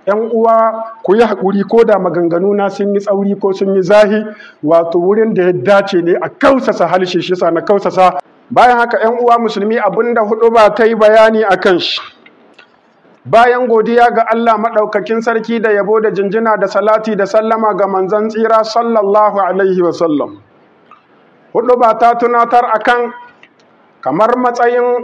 ‘yan uwa ku yi haƙuri ko da maganganu na sun yi tsauri ko sun yi zahi wato wurin da ya dace ne a kausasa halshe shi sa na kausasa bayan haka ‘yan uwa musulmi abinda hudu ba ta yi bayani a kan shi bayan godiya ga Allah maɗaukakin sarki da yabo da jinjina da salati da sallama ga manzan tsira sallallahu alaihi wasallam hudu ba ta tunatar akan kamar matsayin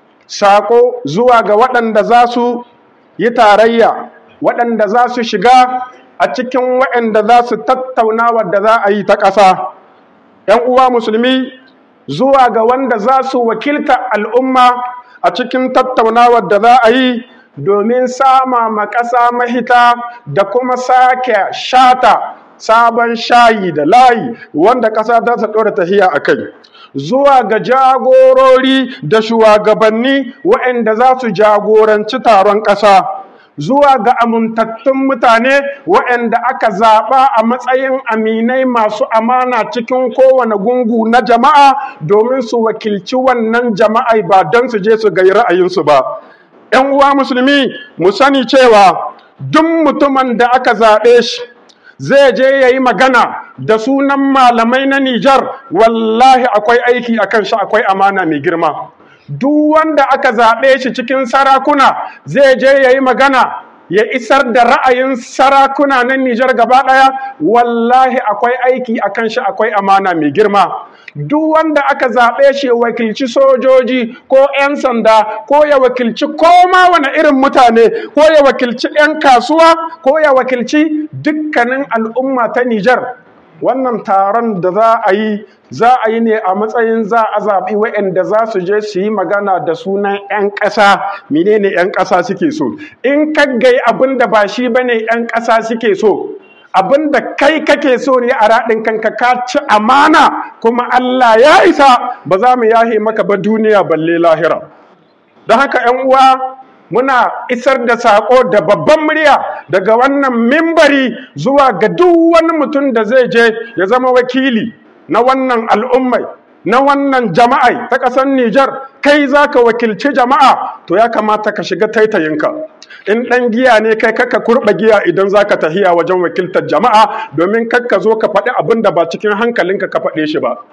saƙo zuwa ga waɗanda za su yi tarayya waɗanda za su shiga a cikin waɗanda za su tattauna wadda za a yi ta ƙasa ‘yan uwa musulmi zuwa ga wanda za su wakilta al'umma a cikin tattaunawar da za a yi domin sama ma ƙasa mahita da kuma sake shata sabon shayi da layi wanda ƙasa za ta ɗora tahiya a kai zuwa ga jagorori da shugabanni waɗanda za su jagoranci taron ƙasa zuwa ga amintattun mutane waɗanda aka zaɓa a matsayin aminai masu amana cikin kowane gungu na jama'a domin su wakilci wannan jama'a ba don su je su gai ra'ayinsu ba. ‘Yan uwa musulmi mu sani cewa duk mutumin da aka zaɓe shi zai je ya yi magana da sunan malamai na Nijar wallahi akwai aiki a kan shi akwai amana mai girma. Duk wanda aka zaɓe shi cikin sarakuna zai je ya yi magana ya isar da ra'ayin sarakuna na Nijar gaba ɗaya wallahi akwai aiki a kan shi akwai amana mai girma. Duk wanda aka zaɓe shi ya wakilci sojoji ko 'yan sanda ko ya wakilci koma wani irin mutane ko ya wakilci 'yan kasuwa ko ya wakilci dukkanin al'umma ta Nijar. Wannan taron da za a yi za a yi ne a matsayin za a zaɓi waɗanda za su je su yi magana da sunan 'yan ƙasa menene 'yan ƙasa suke so in kaggai abin da ba shi bane 'yan ƙasa suke so abin da kai kake so ne a raɗin kanka ka ci amana kuma Allah ya isa ba za mu yahe maka ba duniya balle lahira don haka 'yan uwa muna isar da saƙo da babban murya daga wannan mimbari zuwa ga duk wani mutum da zai je ya zama wakili na wannan al'ummai na wannan jama'ai ta ƙasar Nijar kai za ka wakilci jama'a to ya kamata ka shiga taitayinka in ɗan giya ne kai kaka kurɓa giya idan za ka tahiya wajen wakiltar jama'a domin kakka zo ka faɗi abin da ba cikin hankalinka ka faɗe shi ba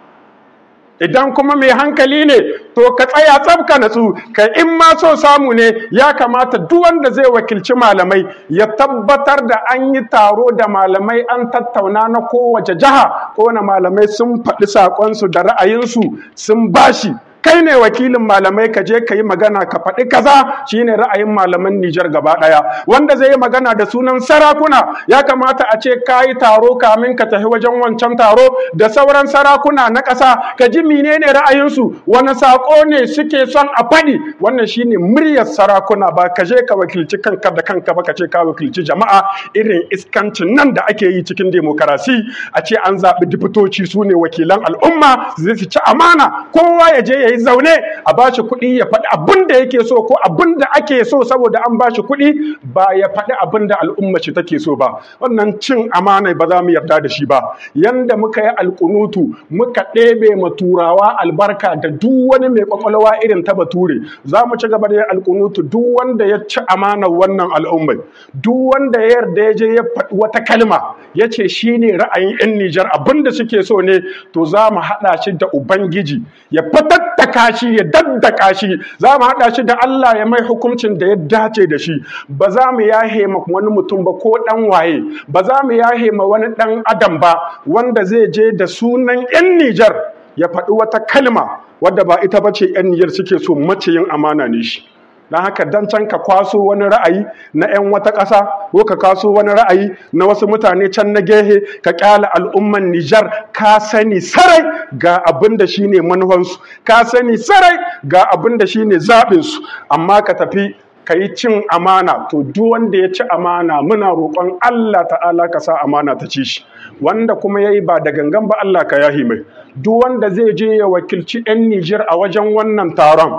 idan kuma mai hankali ne to ka tsaya tsabka natsu ka in ma so samu ne ya kamata duk wanda zai wakilci malamai ya tabbatar da an yi taro da malamai an tattauna na kowace jiha kowane malamai sun faɗi saƙonsu da ra'ayinsu sun bashi kai ne wakilin malamai ka je ka yi magana ka faɗi kaza shine ra'ayin malaman Nijar gaba ɗaya wanda zai yi magana da sunan sarakuna ya kamata a ce ka yi taro kamin ka tafi wajen wancan taro da sauran sarakuna na ƙasa ka ji menene ra'ayinsu wani saƙo ne suke son a faɗi wannan shine muryar sarakuna ba ka je ka wakilci kanka da kanka ba ka ce ka wakilci jama'a irin iskancin nan da ake yi cikin demokarasi a ce an zaɓi dipitoci su ne wakilan al'umma zai ci amana kowa ya je ya yi zaune a ba shi kuɗi ya faɗi abin da yake so ko abin da ake so saboda an ba shi kuɗi ba ya faɗi abin da al'umma ce take so ba wannan cin amana ba za mu yarda da shi ba yanda muka yi alƙunutu muka ɗebe ma turawa albarka da duk wani mai kwakwalwa irin ta bature za mu ci gaba da yin alƙunutu duk wanda ya ci amanar wannan al'ummai duk wanda ya yarda ya je ya faɗi wata kalma ya ce shi ne ra'ayin 'yan Nijar abin da suke so ne to za mu haɗa shi da Ubangiji ya fatattaka shi ya daddaka shi za mu haɗa shi da Allah ya mai hukuncin da ya dace da shi ba za mu yahe ma wani mutum ba ko ɗan waye ba za mu yahe ma wani ɗan adam ba wanda zai je da sunan 'yan Nijar ya faɗi wata kalma wadda ba ita ba ce 'yan Nijar suke so maciyin amana ne shi don haka dan can ka kwaso wani ra'ayi na 'yan wata ƙasa ko ka kwaso wani ra'ayi na wasu mutane can na gehe ka ƙyala al'umman Nijar ka sani sarai ga abin da shi ne manufansu ka sani sarai ga abin da shi ne zaɓinsu amma ka tafi ka yi cin amana to duk wanda ya ci amana muna roƙon Allah ta'ala ka sa amana ta ci shi wanda kuma ya yi ba da gangan ba Allah ka yahi mai duk wanda zai je ya wakilci 'yan Nijar a wajen wannan taron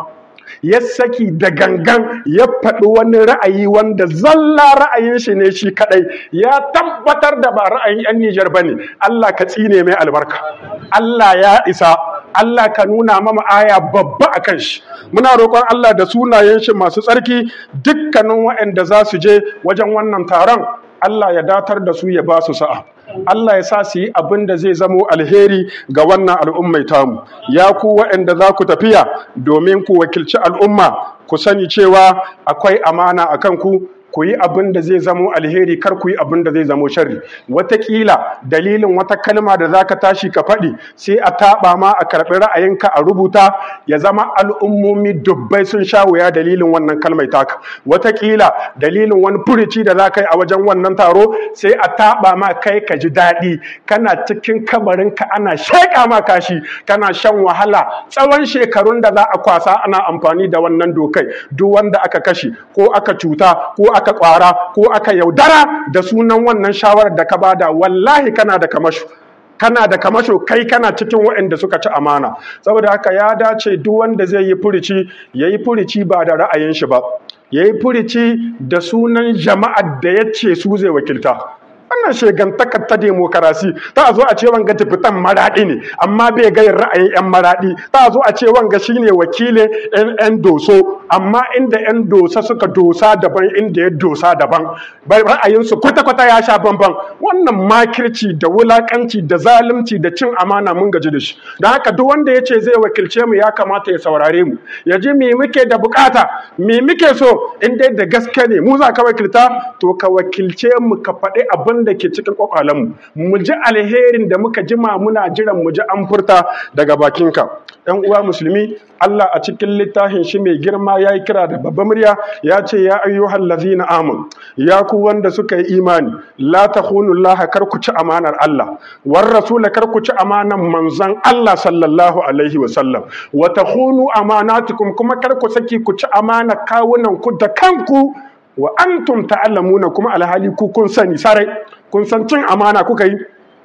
ya saki da gangan ya faɗi wani ra'ayi wanda zalla ra'ayin shi ne shi kadai ya tabbatar da ba ra'ayin 'yan Nijar ba ne Allah ka tsine mai albarka Allah ya isa Allah ka nuna mama aya babba a kan shi muna roƙon Allah da sunayen shi masu tsarki dukkanin waɗanda za su je wajen wannan taron Allah ya datar da su ya ba su sa'a Allah ya sa su yi abin da zai zamo alheri ga wannan al'ummai tamu ya ku waɗanda za ku tafiya domin ku wakilci al'umma ku sani cewa akwai amana a kanku ku yi abin da zai zamo alheri kar ku yi abin da zai zamo sharri wataƙila dalilin wata kalma da za ka tashi ka faɗi sai a taɓa ma a karɓi ra'ayinka a rubuta ya zama al'ummomi dubbai sun sha wuya dalilin wannan kalmai taka wataƙila dalilin wani furici da za ka yi a wajen wannan taro sai a taɓa ma kai ka ji daɗi kana cikin kabarinka ana sheƙa ma kashi kana shan wahala tsawon shekarun da za a kwasa ana amfani da wannan dokai duk wanda aka kashe ko aka cuta ko aka kwara ko aka yaudara da sunan wannan shawarar da ka bada wallahi kana da kamasho kana da kamasho kai kana cikin waɗanda suka ci amana saboda haka ya dace duk wanda zai yi furici ya yi furici ba da ra'ayin shi ba ya yi furici da sunan jama'ar da ya ce su zai wakilta wannan shegantakar ta demokarasi ta zo a ce wanga tafitan maraɗi ne amma bai gayin ra'ayin 'yan maraɗi ta zo a ce wanga shine wakilin 'yan doso amma inda 'yan dosa suka dosa daban inda ya dosa daban ra'ayinsu kwata-kwata ya sha bamban wannan makirci da wulakanci da zalunci da cin amana mun gaji da shi don haka duk wanda ya ce zai wakilce mu ya kamata ya saurare mu ya ji me muke da bukata me muke so in dai da gaske ne mu za ka wakilta to ka wakilce mu ka faɗi abin da ke cikin kwakwalenmu mu ji alherin da muka jima muna jiran mu ji an furta daga bakinka ɗan uwa musulmi Allah a cikin littafin shi mai girma ya yi kira da babban murya ya ce ya ayyuhal ladzina amun ya ku wanda suka yi imani la takhunu Allah kar ku ci amanar Allah war rasula kar ku ci amanar manzon Allah sallallahu alaihi wa sallam wa takhunu amanatukum kuma kar ku saki ku ci amanar kawunan ku da kanku wa antum ta'lamuna kuma alhali ku kun sani sarai kun san cin amana kuka yi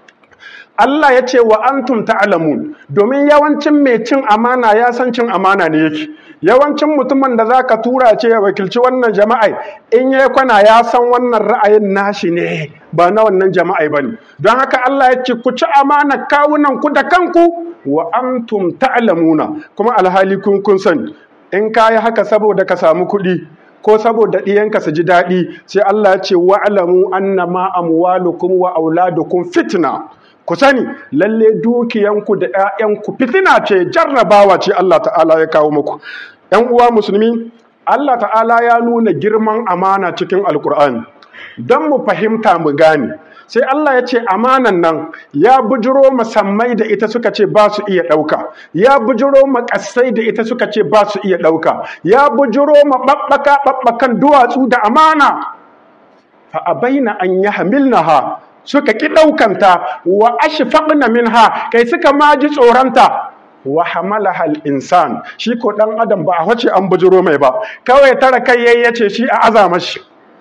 Allah ya ce wa antum ta'lamun domin yawancin mai cin amana ya san cin amana ne yake yawancin mutumin da zaka tura ce ya wakilci wannan jama'ai in ya kwana ya san wannan ra'ayin nashi ne ba na wannan jama'ai bane don haka Allah ya ce ku ci amana kawunan ku da kanku wa antum ta'lamuna kuma alhali kun kun sani in kayi haka saboda ka samu kuɗi ko saboda ɗiyanka su ji daɗi sai Allah ya ce wa'alamu annama amwalukum wa auladukum fitna ku sani lalle dukiyanku da ƴaƴanku fitina ce jarrabawa ce Allah ta'ala ya kawo muku ƴan uwa musulmi Allah ta'ala ya nuna girman amana cikin alkur'ani don mu fahimta mu gane sai Allah ya ce amanan nan ya bujiro masammai da ita suka ce ba su iya ɗauka ya bujiro makasai da ita suka ce ba su iya ɗauka ya bujiro maɓaɓɓaka ɓaɓɓakan duwatsu da amana fa abaina an yi hamilnaha suka ƙi ɗaukanta wa ashfaqna minha kai suka ma ji tsoronta wa hamalaha al-insan shi ko dan adam ba a wace an bujiro mai ba kawai tara kai yayi yace shi a azama shi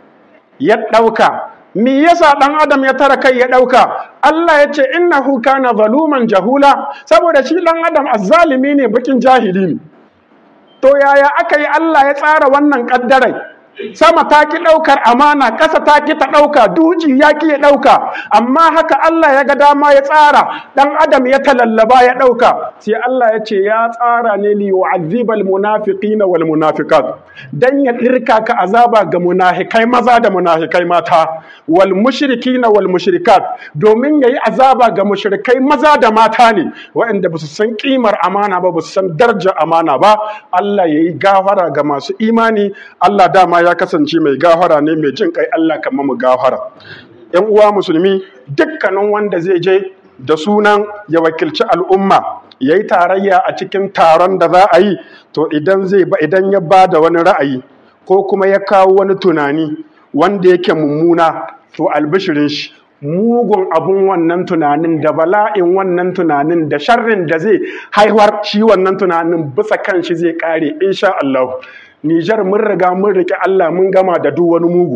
ya ɗauka me yasa ɗan adam ya tara kai ya ɗauka Allah ya ce innahu kana zaluman jahula saboda shi ɗan adam azzalimi ne bakin jahili ne to yaya aka yi Allah ya tsara wannan ƙaddarai sama ta ki ɗaukar amana ƙasa ta ki ta ɗauka duji ya ki ya ɗauka amma haka Allah ya ga dama ya tsara ɗan adam ya talallaba ya ɗauka sai Allah ya ce ya tsara ne li yu'azzibal munafiqina wal munafiqat dan ya ɗirka ka azaba ga munafikai maza da munafikai mata wal mushrikina wal mushrikat domin yayi azaba ga mushrikai maza da mata ne waɗanda ba su san kimar amana ba ba su san darajar amana ba Allah yayi gafara ga masu imani Allah dama ya kasance mai gafara ne mai jin kai Allah kama mu gafara ‘yan uwa musulmi dukkanin wanda zai je da sunan ya wakilci al'umma ya yi tarayya a cikin taron da za a yi to idan zai ba idan ya ba da wani ra'ayi ko kuma ya kawo wani tunani wanda yake mummuna to albishirin shi mugun abun wannan tunanin da bala'in wannan tunanin da sharrin da zai haihuwar shi wannan tunanin bisa kan shi zai kare insha Allah Nijar mun riga mun riƙe Allah mun gama da duk wani mugu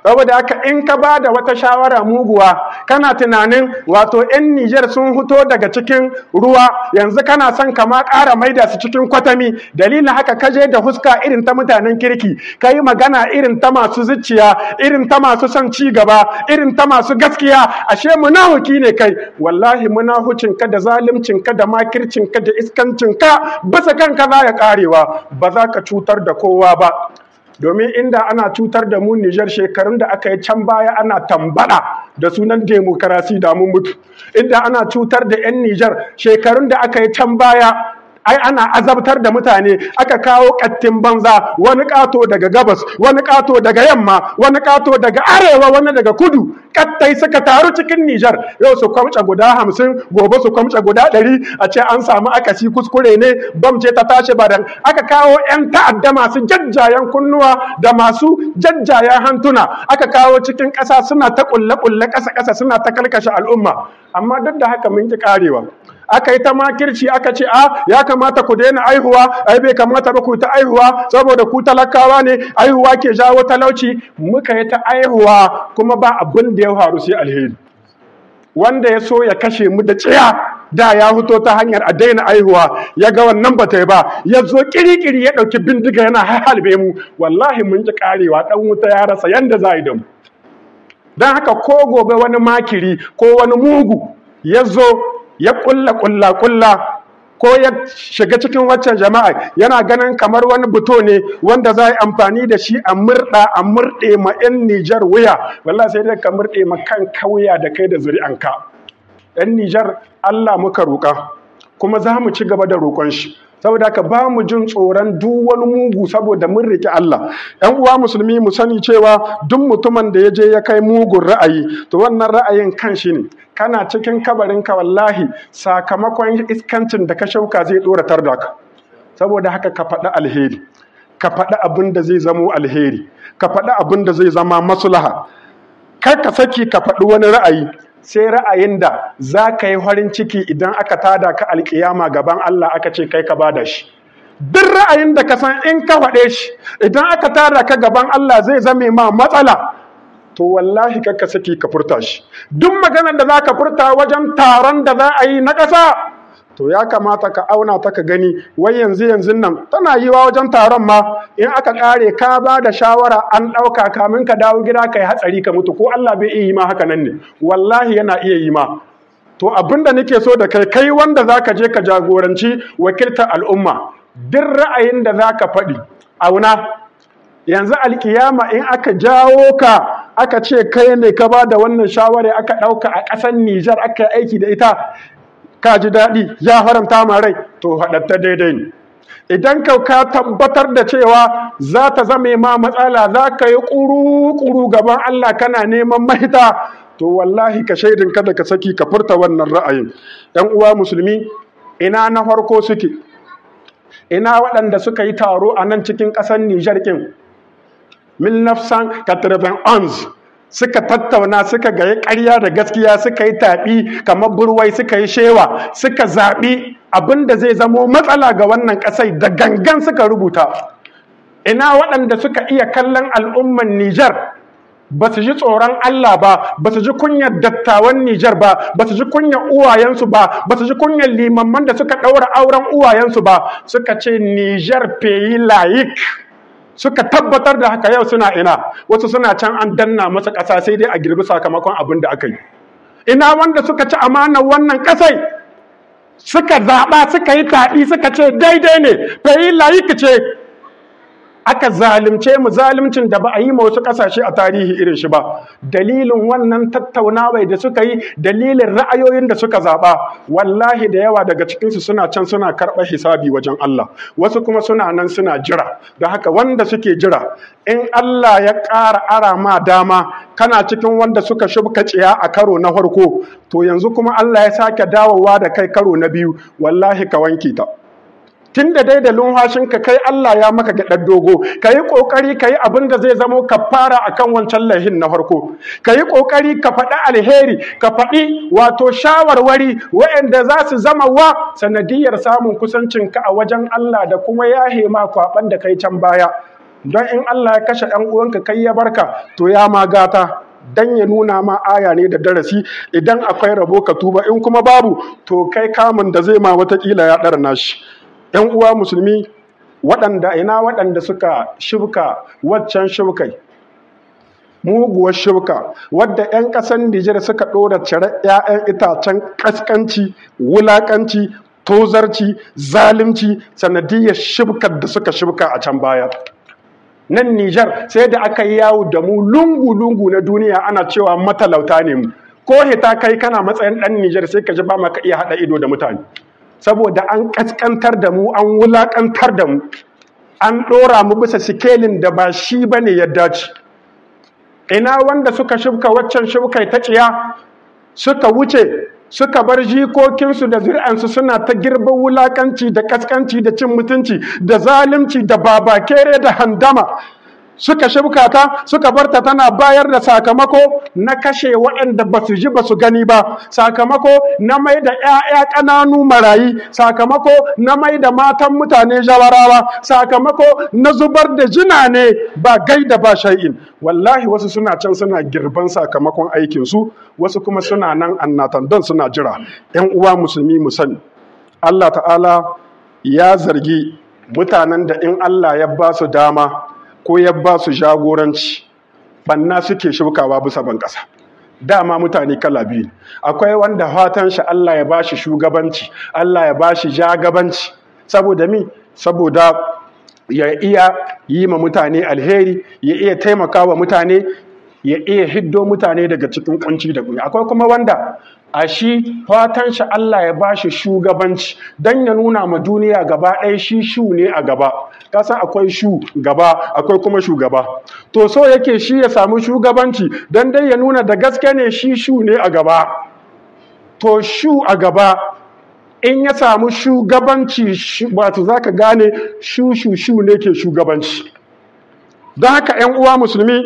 saboda haka in ka ba da wata shawara muguwa kana tunanin wato 'yan Nijar sun fito daga cikin ruwa yanzu kana son kama ƙara maida su cikin kwatami dalilin haka ka je da huska irin ta mutanen kirki ka yi magana irin ta masu zuciya irin ta masu son ci gaba irin ta masu gaskiya ashe munahuki ne kai wallahi munahucin ka da zalimcin ka da makircin ka da iskancin ka bisa kanka za ya karewa ba za ka cutar da kowa ba domin inda ana cutar da mu Nijar shekarun da aka yi can baya ana tambada da sunan demokarasi da mun mutu inda ana cutar da 'yan Nijar shekarun da aka yi can baya ai ana azabtar da mutane aka kawo kattin banza wani kato daga gabas wani kato daga yamma wani kato daga arewa wani daga kudu kattai suka taru cikin Nijar yau su kwamce guda hamsin gobe su kwamce guda ɗari a ce an samu akasi kuskure ne bam ce ta tashi badan aka kawo 'yan ta'adda masu jajjayen kunnuwa da masu jajjayen hantuna aka kawo cikin ƙasa suna ta ƙulle-ƙulle ƙasa-ƙasa suna ta kalkashe al'umma amma duk da haka mun ki karewa aka yi ta makirci aka ce a ya kamata ku daina aihuwa ai bai kamata ba ku ta aihuwa saboda ku talakawa ne aihuwa ke jawo talauci muka yi ta aihuwa kuma ba abin da ya faru sai alheri wanda ya so ya kashe mu da tsiya da ya fito ta hanyar a daina aihuwa ya ga wannan ba ta yi ba ya zo kirikiri ya ɗauki bindiga yana halbe mu wallahi mun ji karewa ɗan wuta ya rasa yanda za a yi da mu don haka ko gobe wani makiri ko wani mugu ya zo ya kulla kulla kulla ko ya shiga cikin waccan jama'a yana ganin kamar wani buto ne wanda za a yi amfani da shi a murɗa a murɗe ma 'yan Nijar wuya wallahi sai dai ka murɗe ma kan kauya da kai da zuri'anka 'yan Nijar Allah muka roƙa kuma za mu ci gaba da roƙon shi saboda haka ba mu jin tsoron duk wani mugu saboda mun riƙe Allah ‘yan uwa musulmi mu sani cewa duk mutumin da ya je ya kai mugun ra'ayi to wannan ra'ayin kan shi ne kana cikin kabarinka wallahi sakamakon iskancin da ka shauka zai ɗoratar da ka saboda haka ka faɗi alheri ka faɗi abin da zai zamo alheri ka faɗi abin da zai zama maslaha kar ka saki ka faɗi wani ra'ayi sai ra'ayin da za ka yi farin ciki idan aka tada ka alkiyama gaban Allah aka ce kai ka bada shi duk ra'ayin da ka san in ka faɗe shi idan aka tada ka gaban Allah zai zame ma matsala to wallahi ka saki ka furta shi duk maganar da za ka furta wajen taron da za a yi na ƙasa to ya kamata ka auna ta ka gani wai yanzu yanzu nan tana yiwa wajen taron ma in aka kare ka ba da shawara an ɗauka kamin ka dawo gida ka yi hatsari ka mutu ko Allah bai iya yi ma haka nan ne wallahi yana iya yi ma to abinda nake so da kai kai wanda zaka je ka jagoranci wakiltar al'umma duk ra'ayin da zaka faɗi auna yanzu alkiyama in aka jawo ka aka ce kai ne ka ba da wannan shawara aka ɗauka a ƙasar Nijar aka yi aiki da ita ka ji daɗi ya haramta ma rai to haɗatta daidai ne idan ka ka tabbatar da cewa za ta zame ma matsala za ka yi ƙuru-ƙuru gaban Allah kana neman mahita to wallahi ka shaidin kada ka saki ka furta wannan ra'ayin ‘yan uwa musulmi ina na farko suke ina waɗanda suka yi taro a nan cikin ƙasar Nijar ƙin mil nafsan ons suka tattauna suka gaye ƙarya da gaskiya suka yi taɓi kamar burwai suka yi shewa suka zaɓi abin da zai zamo matsala ga wannan ƙasai da gangan suka rubuta ina waɗanda suka iya kallon al'umman Nijar ba su ji tsoron Allah ba ba su ji kunyar dattawan Nijar ba ba su ji kunyar uwayensu ba ba su ji kunyar limamman da suka ɗaura auren uwayensu ba suka ce Nijar peyi layik suka tabbatar da haka yau suna ina wasu suna can an danna masa ƙasa sai dai a girbi sakamakon abin da aka yi ina wanda suka ci amanar wannan ƙasai suka zaɓa suka yi taɗi suka ce daidai ne fayi layik ce aka zalimce mu zalimcin da ba a yi ma wasu ƙasashe a tarihi irin shi ba dalilin wannan tattaunawai da suka yi dalilin ra'ayoyin da suka zaɓa wallahi da yawa daga cikinsu suna can suna karɓar hisabi wajen Allah wasu kuma suna nan suna jira da haka wanda suke jira in Allah ya ƙara ara ma dama kana cikin wanda suka shubka tsiya a karo na farko to yanzu kuma Allah ya sake dawowa da kai karo na biyu wallahi ka wanke ta tun da dai da lumhashinka kai Allah ya maka gaɗar dogo ka yi ƙoƙari ka yi abin da zai zamo ka fara a kan wancan lahin na farko ka yi ƙoƙari ka faɗi alheri ka faɗi wato shawarwari waɗanda za su zama wa sanadiyar samun kusancinka a wajen Allah da kuma yahe ma kwaɓan da kai can baya don in Allah ya kashe ɗan uwanka kai ya barka to ya ma gata dan ya nuna ma aya ne da darasi idan akwai rabo ka tuba in kuma babu to kai kamun da zai ma watakila ya ɗara nashi ‘yan uwa musulmi waɗanda ina waɗanda suka shibka waccan shibkai muguwar shibka wadda 'yan ƙasar Nijar suka ɗora cire 'ya'yan itacen ƙasƙanci wulaƙanci tozarci zalunci sanadiyar shibkar da suka shibka a can baya nan Nijar sai da aka yi yawo da mu lungu-lungu na duniya ana cewa matalauta ne mu ko hita kai kana matsayin ɗan Nijar sai ka ji ba maka iya haɗa ido da mutane saboda an ƙasƙantar da mu an wulaƙantar da mu an ɗora mu bisa sikelin da ba shi ba ne ya dace ina wanda suka shibka waccan shibkai ta tsiya suka wuce suka bar jikokinsu da zuri'ansu suna ta girban wulakanci da kaskanci da cin mutunci da zalunci da babakere da handama suka shibka ta suka barta tana bayar da sakamako na kashe waɗanda ba su ji ba su gani ba sakamako na mai da 'ya'ya ƙananu marayi sakamako na mai da matan mutane jawarawa sakamako na zubar da jina ne ba gaida ba shay'in wallahi wasu suna can suna girban sakamakon aikinsu wasu kuma suna nan annatan don suna jira 'yan uwa musulmi mu sani Allah ta'ala ya zargi mutanen da in Allah ya ba su dama ko ya ba su jagoranci banna suke shukawa bisa ban ƙasa dama mutane kala biyu akwai wanda fatan shi Allah ya bashi shugabanci Allah ya bashi jagabanci saboda mi saboda ya iya yi ma mutane alheri ya iya taimakawa mutane ya iya hiddo mutane daga cikin kunci da kunya akwai kuma wanda a shi fatan shi Allah ya bashi shugabanci dan ya nuna ma duniya gaba ɗaya shi shu ne a gaba kasa akwai shu gaba akwai kuma shugaba to so yake shi ya samu shugabanci dan dai ya nuna da gaske ne shi shu ne a gaba to shu a gaba in ya samu shugabanci wato zaka gane shu shu shu ne ke shugabanci don haka 'yan uwa musulmi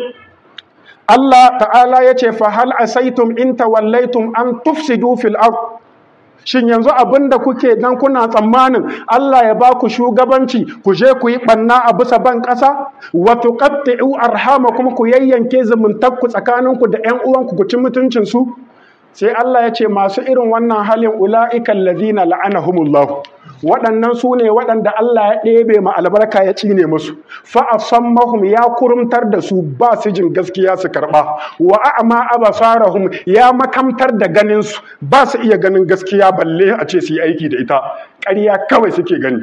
Allah ta'ala ya ce fahal asaitum in tawallaitum an tufsidu fil ard shin yanzu abinda kuke dan kuna tsammanin Allah ya ba ku shugabanci ku je ku yi banna a bisa ban ƙasa wa tuqatti'u arhamakum ku yayyanke zumuntakku tsakaninku da ƴan uwanku ku ci mutuncin su sai Allah ya ce masu irin wannan halin ula'ikal ladina la'anahumullah waɗannan su ne waɗanda Allah ya ɗebe ma albarka ya cine musu fa asammahum ya kurumtar da su ba su jin gaskiya su karɓa wa a'ma abasarahum ya makamtar da ganin su ba su iya ganin gaskiya balle a ce su yi aiki da ita ƙarya kawai suke gani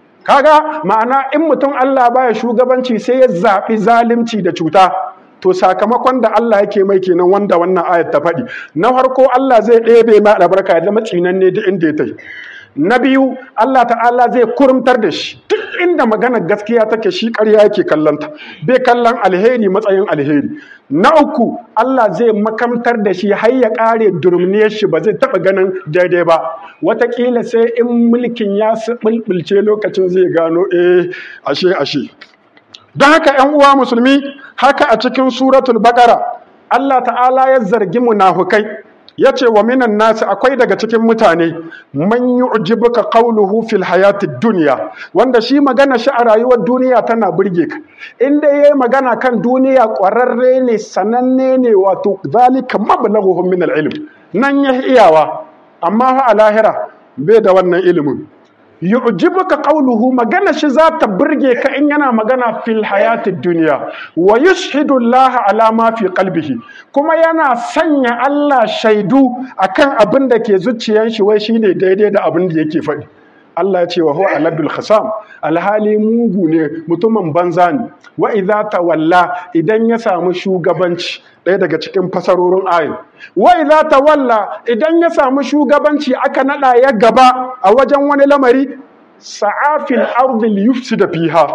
kaga ma'ana in mutum Allah baya shugabanci sai ya zaɓi zalunci da cuta to sakamakon da Allah yake mai kenan wanda wannan ayat ta faɗi na farko Allah zai ɗebe mai albarka ya zama tsinanne duk inda ya tai na biyu Allah ta'ala zai kurumtar da shi duk inda magana gaskiya take shi ƙarya yake kallonta bai kallon alheri matsayin alheri na uku Allah zai makamtar da shi har ya ƙare durmniyar shi ba zai taɓa ganin daidai ba wataƙila sai in mulkin ya bulbulce lokacin zai gano eh ashe ashe don haka ‘yan uwa musulmi haka a cikin suratul baƙara Allah ta'ala ya zargi munafukai ya ce wa minan nasi akwai daga cikin mutane man yu'jibuka qawluhu fil hayati dunya wanda shi magana shi a rayuwar duniya tana burge ka in dai yayi magana kan duniya ƙwararre ne sananne ne wato zalika mablaghuhum min al-ilm nan ya iyawa amma fa a lahira bai da wannan ilimin yu'jibuka qawluhu magana shi za ta burge ka in yana magana fil hayatid dunya wa yushhidu Allah ala ma fi qalbihi kuma yana sanya Allah shaidu akan abin da ke zuciyar shi wai shine daidai da abin da yake faɗi Allah ya ce wa huwa aladul khasam alhali mugu ne mutumin banza ne wa idza tawalla idan ya samu shugabanci ɗaya daga cikin fasarorin ayin wa idza tawalla idan ya samu shugabanci aka nada ya gaba a wajen wani lamari sa'afil ardi liyufsida fiha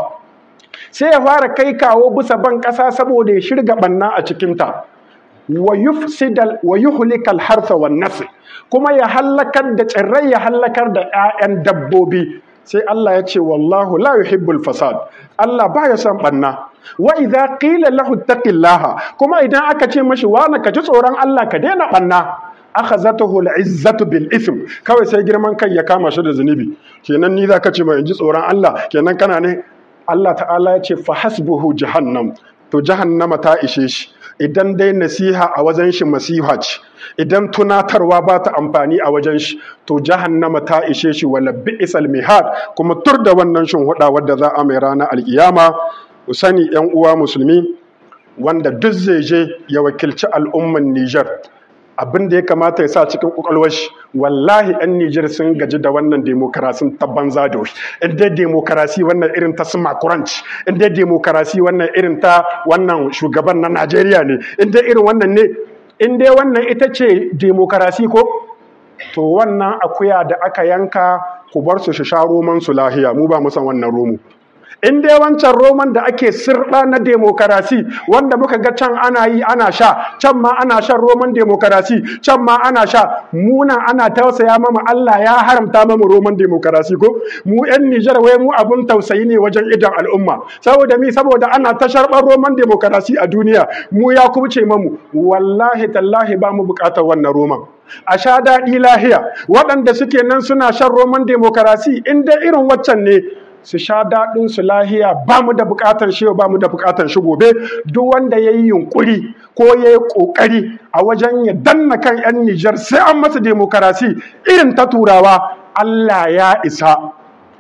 sai ya fara kai kawo bisa ban ƙasa saboda ya shirga banna a cikin ta wa yufsidal wa yuhlikal harsa wan nasl kuma ya hallakar da tsirrai ya hallakar da 'ya'yan dabbobi sai Allah ya ce wallahu la yuhibbul fasad Allah baya son banna wa idza qila lahu taqillaha kuma idan aka ce mashi wani ka ji tsoron Allah ka daina banna akhazatuhu al'izzatu bil ism kawai sai girman kai ya kama shi da zunubi kenan ni zaka ce mai ji tsoron Allah kenan kana ne Allah ta'ala ya ce fa hasbuhu jahannam to jahannama ta ishe shi idan dai nasiha a wajen shi masiha ce idan tunatarwa ba ta amfani a wajen shi to jahannama ta ishe shi wala bi'sal mihad kuma tur da wannan shin huda wadda za a mai rana alkiyama ku sani yan uwa musulmi wanda duk zai je ya wakilci al'umman Niger abin da ya kamata ya sa cikin kwakwalwar shi wallahi yan Nijar sun gaji da wannan demokarasin ta banza da wuri in dai demokarasi wannan irin ta suma kuranci in dai demokarasi wannan irin ta wannan shugaban na Najeriya ne in dai irin wannan ne in dai wannan ita ce demokarasi ko to wannan akuya da aka yanka ku bar su sha roman su lahiya mu ba mu san wannan romo in dai wancan roman da ake sirɗa na demokarasi wanda muka ga can ana yi ana sha can ma ana shan roman demokarasi can ma ana sha muna ana tausaya mama Allah ya haramta mama roman demokarasi ko mu yan Nijar wai mu abun tausayi ne wajen idan al'umma saboda mi saboda ana ta sharɓar roman demokarasi a duniya mu ya kubce mamu wallahi tallahi ba mu buƙatar wannan roman a sha daɗi lahiya waɗanda suke nan suna shan roman demokarasi in dai irin waccan ne su sha daɗin su lahiya ba mu da buƙatar shi ba mu da buƙatar shi gobe duk wanda ya yi yunƙuri ko ya yi ƙoƙari a wajen ya danna kan 'yan Nijar sai an masa demokarasi irin ta turawa Allah ya isa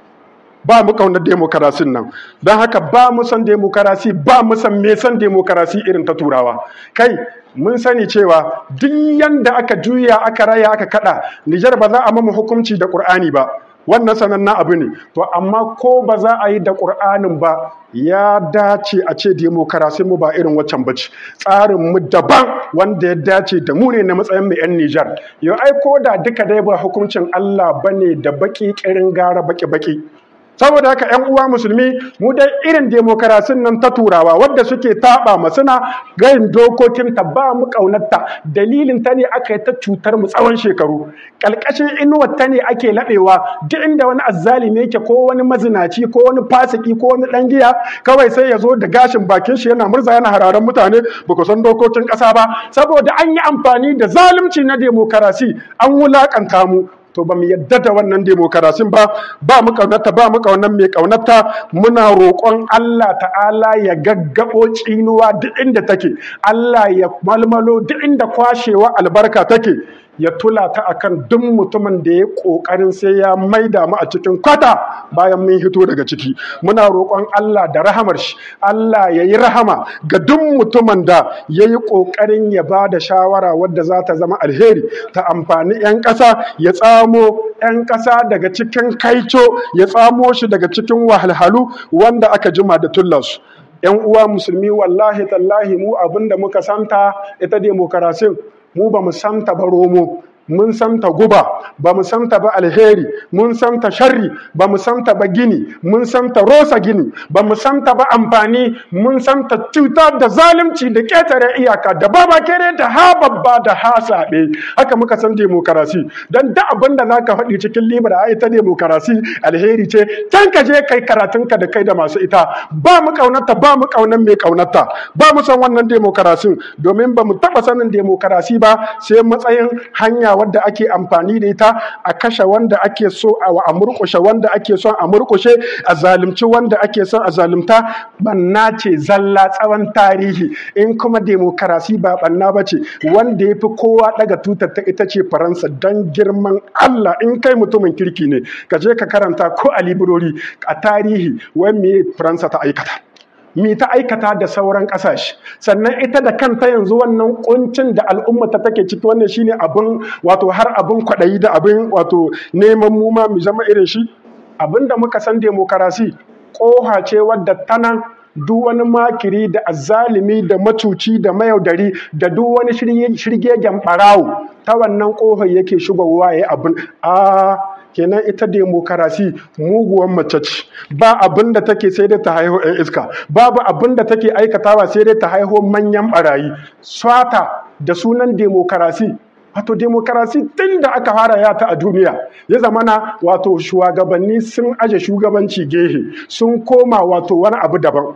ba mu ƙaunar demokarasin nan don haka ba mu san demokarasi ba mu san me san demokarasi irin ta turawa kai mun sani cewa duk yanda aka juya aka raya aka kada Nijar ba za a mamu hukunci da Ƙur'ani ba wannan sanannen abu ne to amma ko ba za a yi da ƙur'anin ba ya dace a ce demokarasi mu ba irin waccan bace tsarin mu daban wanda ya dace da mu ne na matsayin mu yan Nijar yau ai ko da duka dai ba hukuncin Allah bane da baki kirin gara baki baki saboda haka ƴan uwa musulmi mu dai irin demokarasin nan ta turawa wadda suke taɓa ma suna gayin dokokin ta ba mu ƙaunarta dalilin ta ne aka yi ta cutar mu tsawon shekaru ƙalƙashin inuwar ta ne ake laɓewa duk inda wani azzalimi yake ko wani mazinaci ko wani fasiki ko wani ɗan giya kawai sai ya zo da gashin bakin shi yana murza yana hararen mutane ba ku san dokokin ƙasa ba saboda an yi amfani da zalunci na demokarasi an wulaƙanta mu to ba mu yadda da wannan demokarasin ba ba mu kaunata ba mu kaunan mai kaunata muna roƙon Allah ta'ala ya gaggabo tsinuwa duk inda take Allah ya malmalo duk inda kwashewa albarka take ya tula ta akan duk mutumin da ya kokarin sai ya maida mu a cikin kwata bayan mun hito daga ciki muna roƙon Allah da rahamar shi Allah ya yi rahama ga duk mutumin da ya yi kokarin ya ba da shawara wadda za ta zama alheri ta amfani 'yan ƙasa ya tsamo 'yan ƙasa daga cikin kaico ya tsamo shi daga cikin wahalhalu wanda aka jima da tullarsu 'yan uwa musulmi wallahi tallahi mu abinda muka santa ita demokarasin mu ba mu santa ba romo mun santa guba ba mu santa ba alheri mun santa sharri ba mu santa ba gini mun santa rosa gini ba mu santa ba amfani mun santa cuta da zalunci da ƙetare iyaka da baba kere da ha babba da ha saɓe haka muka san demokarasi don da abin da za ka faɗi cikin libra a ita demokarasi alheri ce can ka je kai karatunka da kai da masu ita ba mu ƙaunarta ba mu ƙaunar mai ƙaunarta ba mu san wannan demokarasin domin ba mu taɓa sanin demokarasi ba sai matsayin hanya wadda ake amfani da ita a kashe wanda ake so a murkushe wanda ake son a murkushe a zalunci wanda ake son a zalunta banna ce zalla tsawon tarihi in kuma demokarasi ba banna ba ce wanda ya fi kowa daga tutar ta ita ce faransa don girman allah in kai mutumin kirki ne ka je ka karanta ko a librori a tarihi wai me faransa ta aikata mi ta aikata da sauran ƙasashe sannan ita da kanta yanzu wannan kuncin da al'umma ta take ciki wannan shine abin wato har abin kwaɗayi da abin wato neman mu ma mu zama irin shi abin da muka san demokarasi ƙoha ce wadda tana duk wani makiri da azzalimi da macuci da mayaudari da duk wani shirgegen ɓarawo ta wannan ƙohar yake shigowa ya abin a kenan ita demokarasi muguwan mace ce ba abin da take sai dai ta haihu 'yan iska babu abin da take aikatawa sai dai ta haihu manyan barayi swata da sunan demokarasi wato demokarasi tun da aka fara yata a duniya ya zamana wato shugabanni sun aje shugabanci gehe sun koma wato wani abu daban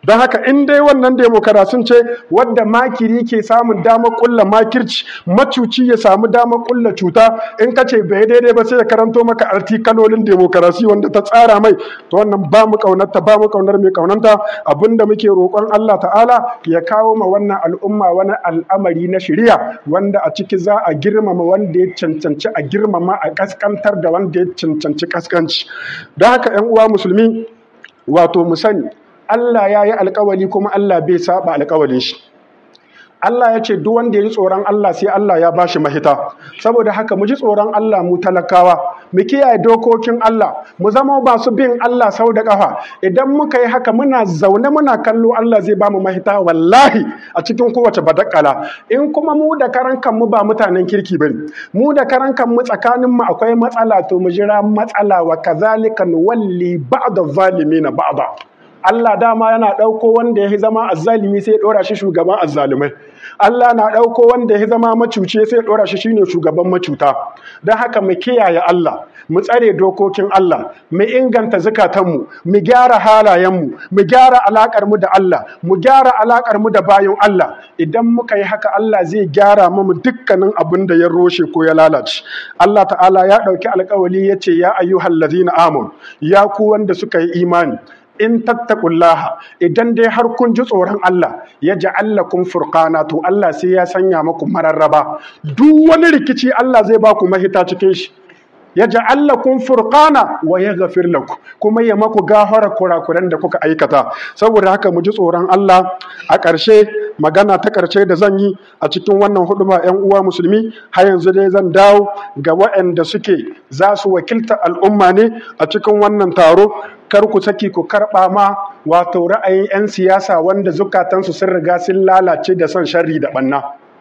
don haka in dai wannan demokarasin ce wadda makiri ke samun damar kulla makirci macuci ya samu damar kulla cuta in ka ce bai daidai ba sai ya karanto maka artikalolin demokarasi wanda ta tsara mai to wannan ba mu kaunarta ba mu kaunar mai kaunanta abinda muke roƙon Allah ta'ala ya kawo ma wannan al'umma wani al'amari na shari'a wanda a ciki za a girmama wanda ya cancanci a girmama a kaskantar da wanda ya cancanci kaskanci don haka 'yan uwa musulmi wato mu sani Allah ya yi alkawali kuma Allah bai saba alkawalin shi. Allah ya ce duk wanda ya ji tsoron Allah sai Allah ya bashi mahita. Saboda haka mu ji tsoron Allah mu talakawa, mu kiyaye dokokin Allah, mu zama ba su bin Allah sau da ƙafa. Idan muka yi haka muna zaune muna kallo Allah zai ba mu mahita wallahi a cikin kowace badakala. In kuma mu da karan kanmu ba mutanen kirki bane. Mu da karan kanmu tsakanin mu akwai matsala to mu jira matsala wa kazalika nuwalli ba'da zalimina ba'da. Allah dama yana ɗauko wanda ya zama azzalimi sai ya ɗora shi shugaban azzalumai. Allah na ɗauko wanda ya zama macuce sai ya ɗora shi shine shugaban macuta. Don haka mu kiyaye Allah, mu tsare dokokin Allah, mu inganta zukatanmu, mu gyara halayenmu, mu gyara alaƙar mu da Allah, mu gyara alaƙar mu da bayan Allah. Idan muka yi haka Allah zai gyara mu dukkanin abin da ya roshe ko ya lalace. Allah ta'ala ya ɗauki alƙawali ya ce ya ayyuhal ladzina amanu ya ku wanda suka yi imani. in tattaqullaha idan dai har kun ji tsoron Allah ya ja'allakum furqana to Allah sai ya sanya muku mararraba duk wani rikici Allah zai ba ku mahita cikin shi ya ja'allakum furqana wa yaghfir lakum kuma ya maku gafara kurakuran da kuka aikata saboda haka mu ji tsoron Allah a ƙarshe magana ta ƙarshe da zan yi a cikin wannan huduma ƴan uwa musulmi har yanzu dai zan dawo ga waɗanda suke za su wakilta al'umma ne a cikin wannan taro kar ku saki ku karɓa ma wato ra'ayin 'yan siyasa wanda zukatansu sun riga sun lalace da son sharri da ɓanna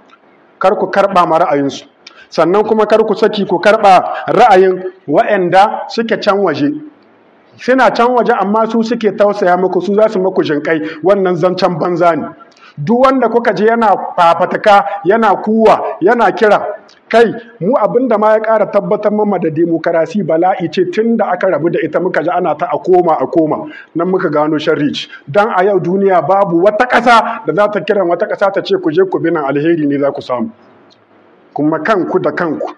kar ku karɓa ma ra'ayinsu sannan kuma kar ku saki ku karɓa ra'ayin waɗanda suke can waje suna can waje amma su suke tausaya muku su za su muku jinƙai wannan zancen banza ne duk wanda kuka je yana fafataka yana kuwa yana kira kai mu abin da ma ya ƙara tabbatar mama da demokarasi bala'i ce tun da aka rabu da ita muka ji ana ta a koma a koma nan muka gano sharri don a yau duniya babu wata ƙasa da za ta kiran wata ƙasa ta ce ku je ku bi nan alheri ne za ku samu kuma kanku da kanku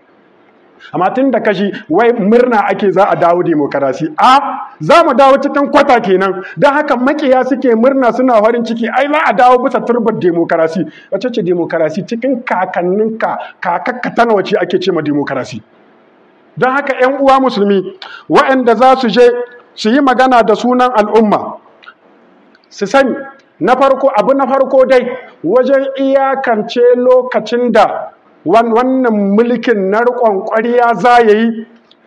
amma tun da kashi wai murna ake za a dawo demokarasi a za mu dawo cikin kwata kenan don haka makiya suke murna suna farin ciki ai za a dawo bisa turbar demokarasi wace ce demokarasi cikin kakanninka kakakka ta nawa ce ake ce ma demokarasi don haka yan uwa musulmi waɗanda za su je su yi magana da sunan al'umma su sani na farko abu na farko dai wajen iyakance lokacin da wannan mulkin na riƙon ƙwariya za ya yi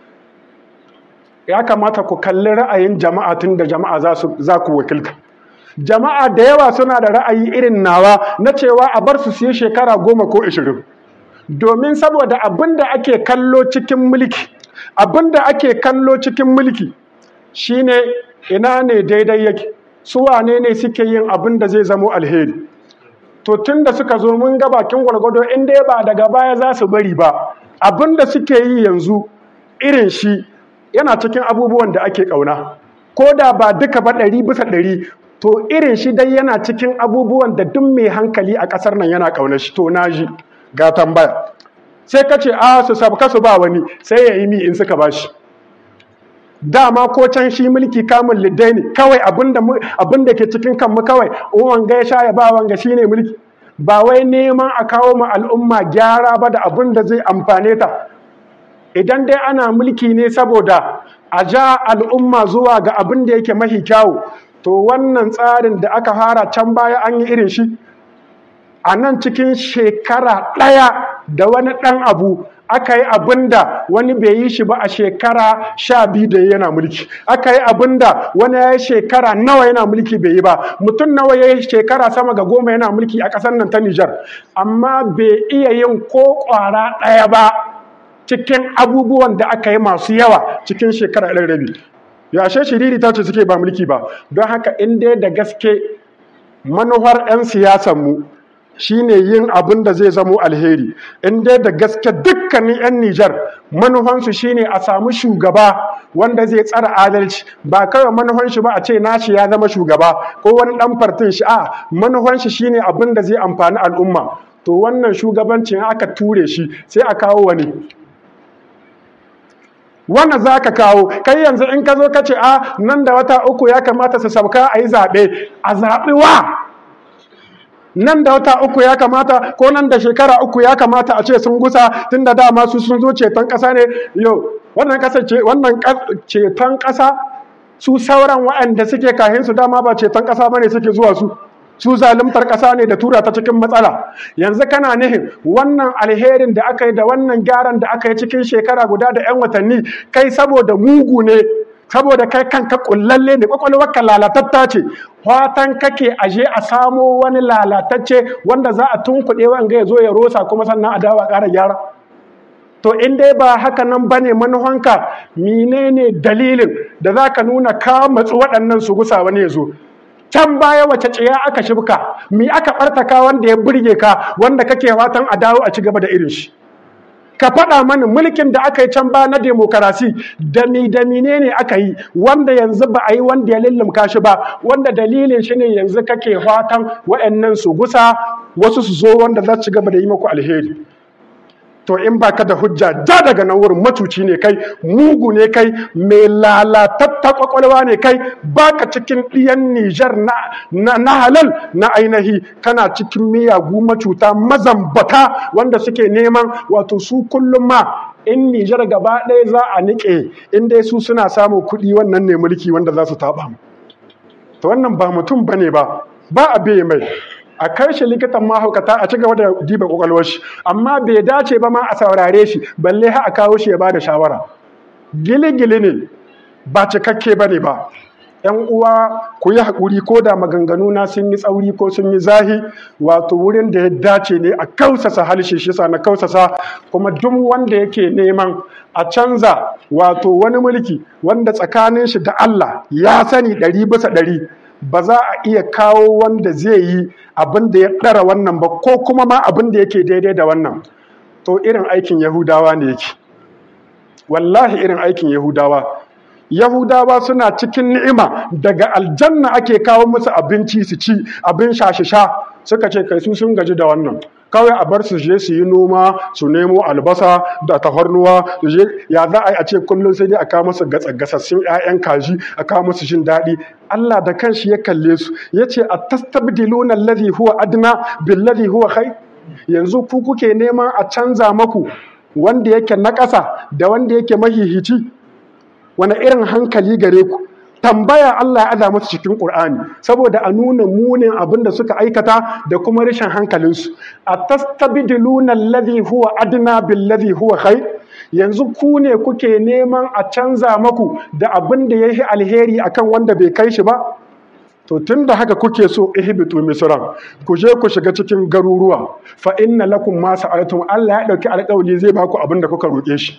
ya kamata ku kalli ra'ayin jama'a tun da jama'a za ku wakilta jama'a da yawa suna da ra'ayi irin nawa na cewa a bar su siye shekara goma ko ashirin domin saboda abin da ake kallo cikin mulki abin da ake kallo cikin mulki shine ina ne daidai yake su wane ne suke yin abin da zai zamo alheri to tun da suka zo mun ga bakin gwargwado in dai ba daga baya za su bari ba abin da suke yi yanzu irin shi yana cikin abubuwan da ake ƙauna ko da ba duka ba ɗari bisa ɗari to irin shi dai yana cikin abubuwan da duk mai hankali a ƙasar nan yana ƙauna shi to na ji ga tambaya sai ka ce a su sabka su ba wani sai ya yi mi in suka ba shi dama ko can shi mulki kamun liddai ne kawai abin da ke cikin kanmu kawai wanga ya sha ya ba wanga shine mulki ba wai neman a kawo ma al'umma gyara ba da abin da zai amfane ta idan dai ana mulki ne saboda a ja al'umma zuwa ga abin da yake mahi kyawu to wannan tsarin da aka fara can baya an yi irin shi a nan cikin shekara ɗaya da wani ɗan abu aka yi abin da wani bai yi shi ba a shekara sha biyu da yana mulki aka yi abin da wani ya yi shekara nawa yana mulki bai yi ba mutum nawa ya yi shekara sama ga goma yana mulki a ƙasar nan ta Nijar amma bai iya yin ko ƙwara ɗaya ba cikin abubuwan da aka yi masu yawa cikin shekara ɗan rabi yashe shiriri ta ce suke ba mulki ba don haka in dai da gaske manuwar 'yan siyasanmu shine yin abin da zai zamo alheri in dai da gaske dukkanin 'yan Nijar manufansu shine a samu shugaba wanda zai tsara adalci ba kawai manufan shi ba a ce nashi ya zama shugaba ko wani dan fartin shi a manufan shi shine abin da zai amfani al'umma to wannan shugabancin aka ture shi sai a kawo wani wannan za ka kawo kai yanzu in ka zo ka ce a nan da wata uku ya kamata su sauka a yi zaɓe a zaɓi wa nan da wata uku ya kamata ko nan da shekara uku ya kamata a ce sun gusa tun da dama su sun zo ceton ƙasa ne yau wannan ƙasa ce wannan ceton ƙasa su sauran waɗanda suke kahin su dama ba ceton ƙasa bane suke zuwa su su zalimtar ƙasa ne da tura ta cikin matsala yanzu kana nihin wannan alherin da aka yi da wannan gyaran da aka yi cikin shekara guda da 'yan watanni kai saboda mugu ne saboda kai kanka kullalle ne kwakwalwarka lalatatta ce fatan kake aje a samo wani lalatacce wanda za a tunkuɗe wanga ya zo ya rosa kuma sannan a dawa ƙara gyara to in dai ba haka nan bane manuhanka menene dalilin da za ka nuna ka matsu waɗannan su gusa wani ya zo can baya wace tsiya aka shibka mi aka ɓartaka wanda ya burge ka wanda kake fatan a dawo a ci gaba da irin shi ka faɗa mani mulkin da aka yi can ba na demokarasi da mi da ne aka yi wanda yanzu ba a yi wanda ya lullumka shi ba wanda dalilin shi ne yanzu kake fatan wa'annan su gusa wasu su zo wanda za su ci gaba da yi maku alheri to in baka da hujja ja daga nan wurin matuci ne kai mugu ne kai mai lalatatta kwakwalwa ne kai baka cikin ɗiyan Nijar na, na, halal na ainihi kana cikin miyagu macuta mazambata wanda suke neman wato su kullum ma in Nijar gaba ɗaya za a niƙe in dai su suna samun kuɗi wannan ne mulki wanda za su taɓa to wannan ba mutum bane ba ba a bai mai a kai shi likitan mahaukata a ci gaba da diba kwakwalwar shi amma bai dace ba ma a saurare shi balle ha a kawo shi ya ba da shawara gili-gili ne ba cikakke ba ne ba ‘yan uwa ku yi haƙuri ko da maganganu na sun yi tsauri ko sun yi zahi wato wurin da ya dace ne a kausasa halshe shi na kausasa kuma duk wanda yake neman a canza wato wani mulki wanda tsakanin shi da Allah ya sani ɗari bisa ɗari ba za a iya kawo wanda zai yi abin da ya ɗara wannan ba ko kuma ma abin da yake daidai da wannan to irin aikin yahudawa ne yake wallahi irin aikin yahudawa yahudawa suna cikin ni'ima daga aljanna ake kawo musu abinci su ci abin sha suka ce kai su sun gaji da wannan kawai a bar su je su yi noma su nemo albasa da tafarnuwa su je ya za a yi a ce kullum sai dai a kawo musu gasassun 'ya'yan kaji a kawo musu jin daɗi Allah da kanshi ya kalle su ya ce a tastabdiluna alladhi huwa adna billadhi huwa khair yanzu ku kuke neman a canza maku wanda yake na ƙasa da wanda yake mahihici wani irin hankali gare ku tambaya Allah ya aza musu cikin Qur'ani saboda a nuna munin abin da suka aikata da kuma rashin hankalinsu a tastabdiluna alladhi huwa adna billadhi huwa khair yanzu ku ne kuke neman a canza maku da abin da yayi alheri akan wanda bai kai shi ba to tunda haka kuke so ihbitu misran ku je ku shiga cikin garuruwa fa inna lakum ma sa'altum Allah ya dauki alƙawari zai baku abin da kuka roke shi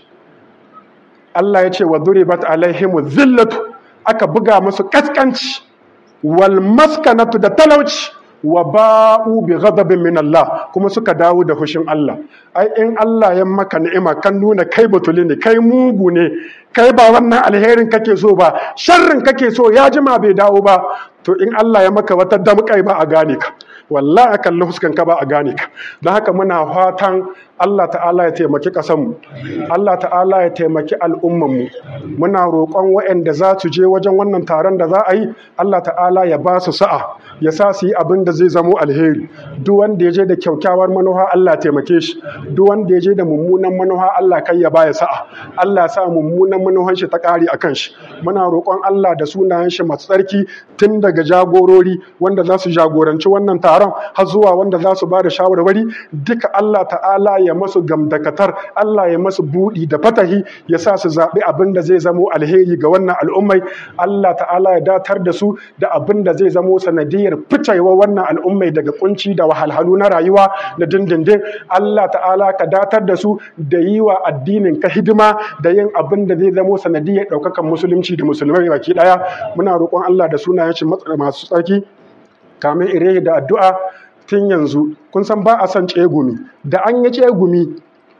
Allah ya ce wa duribat alaihimu zillatu aka buga musu kaskanci wal maskanatu da talauci wa ba'u bi ghadabin min Allah kuma suka dawo da hushin Allah ai in Allah ya maka ni'ima kan nuna kai batuli ne kai mugu ne kai ba wannan alherin kake so ba sharrin kake so ya jima bai dawo ba to in Allah ya maka wata damƙai ba a gane ka wallahi akan huskan ka ba a gane ka don haka muna fatan Allah ta'ala ya taimaki ƙasanmu Allah ta'ala ya taimaki al'ummanmu muna roƙon waɗanda za su je wajen wannan taron da za a yi Allah ta'ala ya ba su sa'a ya sa su yi abin da zai zamo alheri duk wanda ya je da kyaukyawar manuha Allah ya taimake shi duk wanda ya je da mummunan manuha Allah kai ya baya sa'a Allah ya sa mummunan manuhan shi ta ƙari akan shi muna roƙon Allah da sunayen shi masu tsarki tun daga jagorori wanda za su jagoranci wannan taron har zuwa wanda za su ba da shawarwari duka Allah ta'ala ya masu gamdakatar Allah ya masu buɗi da fatahi ya sa su zaɓi abin da zai zamo alheri ga wannan al'ummai Allah ta'ala ya datar da su da abin da zai zamo sanadiyar ficewa wannan al'ummai daga kunci da wahalhalu na rayuwa na dindindin Allah ta'ala ka datar da su da yi wa addinin ka hidima da yin abin da zai zamo sanadiyar ɗaukakan musulunci da musulmai baki ɗaya muna roƙon Allah da sunayen shi masu tsarki kamin ire da addu'a tun yanzu kun san ba a son tsegumi da an yi tsegumi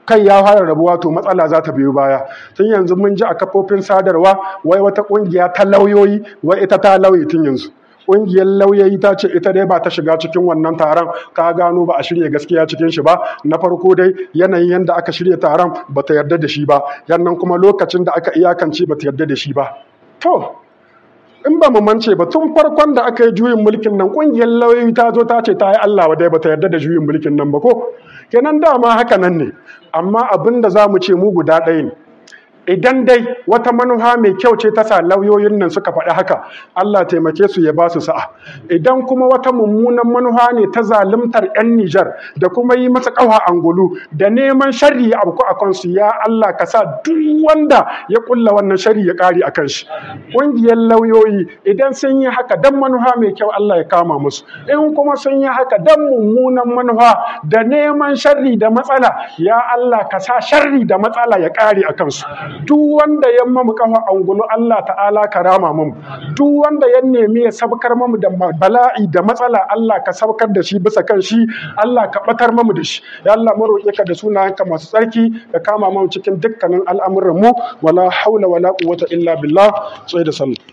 kai ya fara rabuwa to matsala za ta biyo baya tun yanzu mun ji a kafofin sadarwa wai wata kungiya ta lauyoyi wai ita ta lauyi tun yanzu ƙungiyar lauyoyi ta ce ita dai ba ta shiga cikin wannan taron ta gano ba a shirya gaskiya cikin shi ba na farko dai yanayin yadda aka shirya taron ba ta yarda da shi ba yannan kuma lokacin da aka iyakance ba ta yarda da shi ba to in ba mu mance ba tun farkon da aka yi juyin mulkin nan ƙungiyar lauyoyi ta zo ta ce ta yi Allah dai ba ta yarda da juyin mulkin nan ba ko kenan dama haka nan ne amma abin da za mu ce mu guda ɗaya ne idan dai wata manufa mai kyau ce ta sa lauyoyin nan suka faɗi haka Allah taimake su ya ba su sa'a idan kuma wata mummunan manufa ne ta zaluntar 'yan Nijar da kuma yi masa ƙawa angulu da neman sharri ya abku a kansu ya Allah ka sa duk wanda ya kulla wannan sharri ya ƙari a kan shi ƙungiyar lauyoyi idan sun yi haka dan manufa mai kyau Allah ya kama musu in kuma sun yi haka dan mummunan manufa da neman sharri da matsala ya Allah ka sa sharri da matsala ya ƙare a kansu duk wanda ya mamu kafa angulu Allah ta'ala ka rama mu duk wanda ya nemi ya sabkar mamu da bala'i da matsala Allah ka sabkar da shi bisa kan shi Allah ka batar mamu da shi ya Allah mu roƙe ka da sunayenka masu tsarki ka kama mu cikin dukkanin al'amuran mu wala haula wala quwwata illa billah sai da sallah